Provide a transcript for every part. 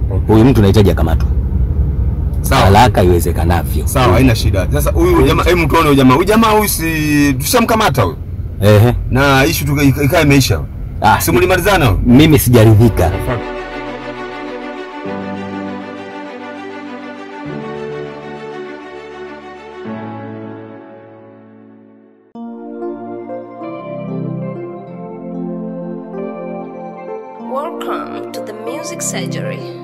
huyu mtu nahitaji akamatwe Sawa. haraka iwezekanavyo. Sawa, haina shida. Sasa huyu jamaa, hebu tuone huyu jamaa. Huyu jamaa huyu si tushamkamata huyu. Ehe. Na issue tu ikawa imeisha. Ah, Si mlimalizana huyu? mimi sijaridhika. Welcome to the Music Surgery.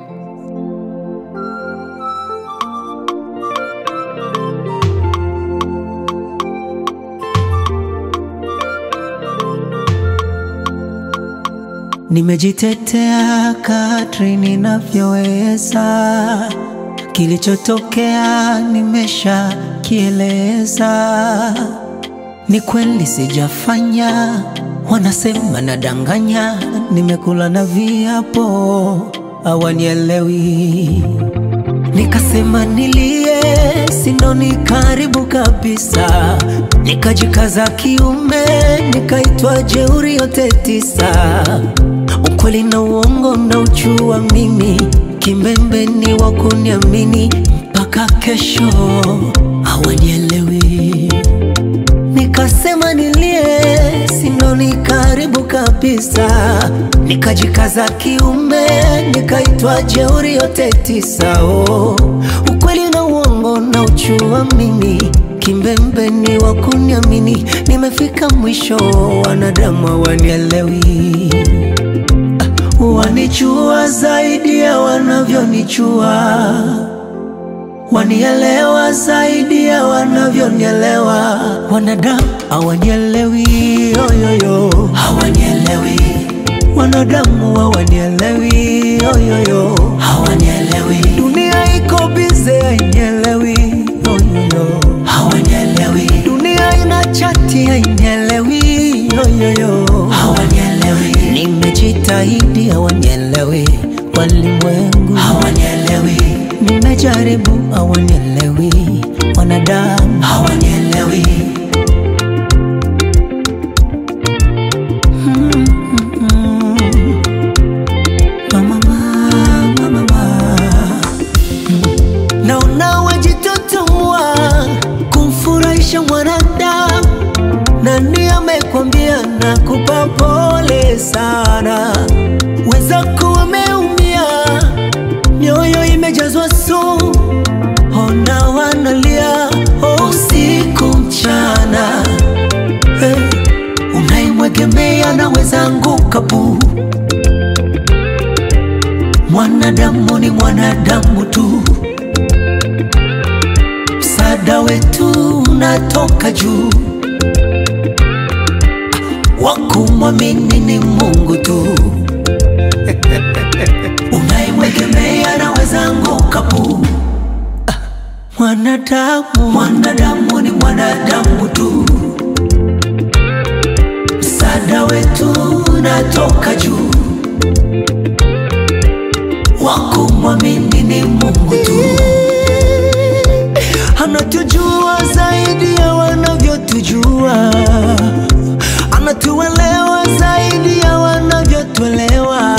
Nimejitetea kadri ninavyoweza, kilichotokea nimesha kieleza. Ni kweli sijafanya, wanasema nadanganya, nimekula na viapo hawanielewi. Nikasema nilie, sinoni karibu kabisa, nikajikaza kiume, nikaitwa jeuri yote tisa. Ukweli na uongo na uchua mimi, kimbembe ni wa kuniamini mpaka kesho, hawanielewi. Nikasema nilie, sinoni karibu kabisa, nikajikaza kiume, nikaitwa jeuri yote tisa. Oh, ukweli na uongo na uchua mimi, kimbembe ni wa kuniamini, nimefika mwisho, wanadamu hawanielewi wanichua zaidi ya wanavyonichua, wanielewa zaidi ya wanavyonielewa. Wanadamu hawanielewi, yoyoyo, hawanielewi. Wanadamu hawanielewi, yoyoyo, hawanielewi. Dunia iko bize, hainielewi, yoyoyo, hawanielewi. Dunia ina chati, hainielewi, yoyoyo, hawanielewi. Nimejitahidi, hawanielewi. Walimwengu hawanielewi. Nimejaribu, hawanielewi. Wanadamu hawanielewi. Mama, mama, mama. Naona wajitotomwa kumfurahisha mwanadamu. Nani amekwambia nakupa pole sana? Wenzako wameumia, mioyo imejazwa sumu, ona wanalia usiku mchana. Hey, unaimwegemea naweza anguka pu. Mwanadamu ni mwanadamu tu, msaada wetu unatoka juu wa kumwamini ni Mungu tu. Unayemwegemea naweza anguka pu. Ah, Mwanadamu, mwanadamu ni mwanadamu tu, msaada wetu unatoka juu. Wa kumwamini ni Mungu tu, anatujua zaidi ya wanavyotujua anatuelewa zaidi ya wanavyotuelewa,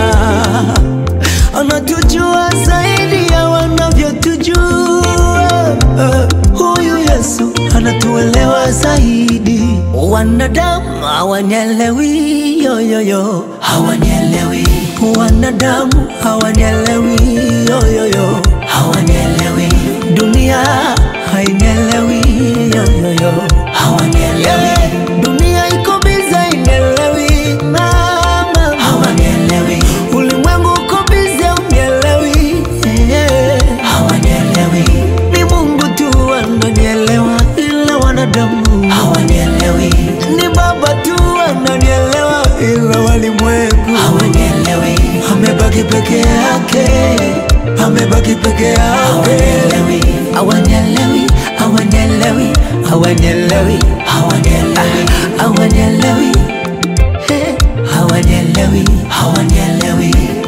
anatujua zaidi ya wanavyotujua. Huyu Yesu anatuelewa zaidi. Wanadamu hawanielewi, yoyoyo, hawanielewi. Wanadamu hawanielewi, yoyoyo, hawanielewi. Dunia hainielewi, yoyoyo, hawanielewi. Dunia iko bize, hainielewi, mama, hawanielewi. Ulimwengu uko bize, unielewi, hawanielewi. Ni Mungu tu ananielewa, ila wanadamu hawanielewi. Ni Baba tu ananielewa, ila walimwengu hawanielewi. Amebaki peke yake, amebaki peke yake, hawanielewi, hawanielewi, hawanielewi, hawanielewi, hawanielewi, hawanielewi, hawanielewi, hawanielewi.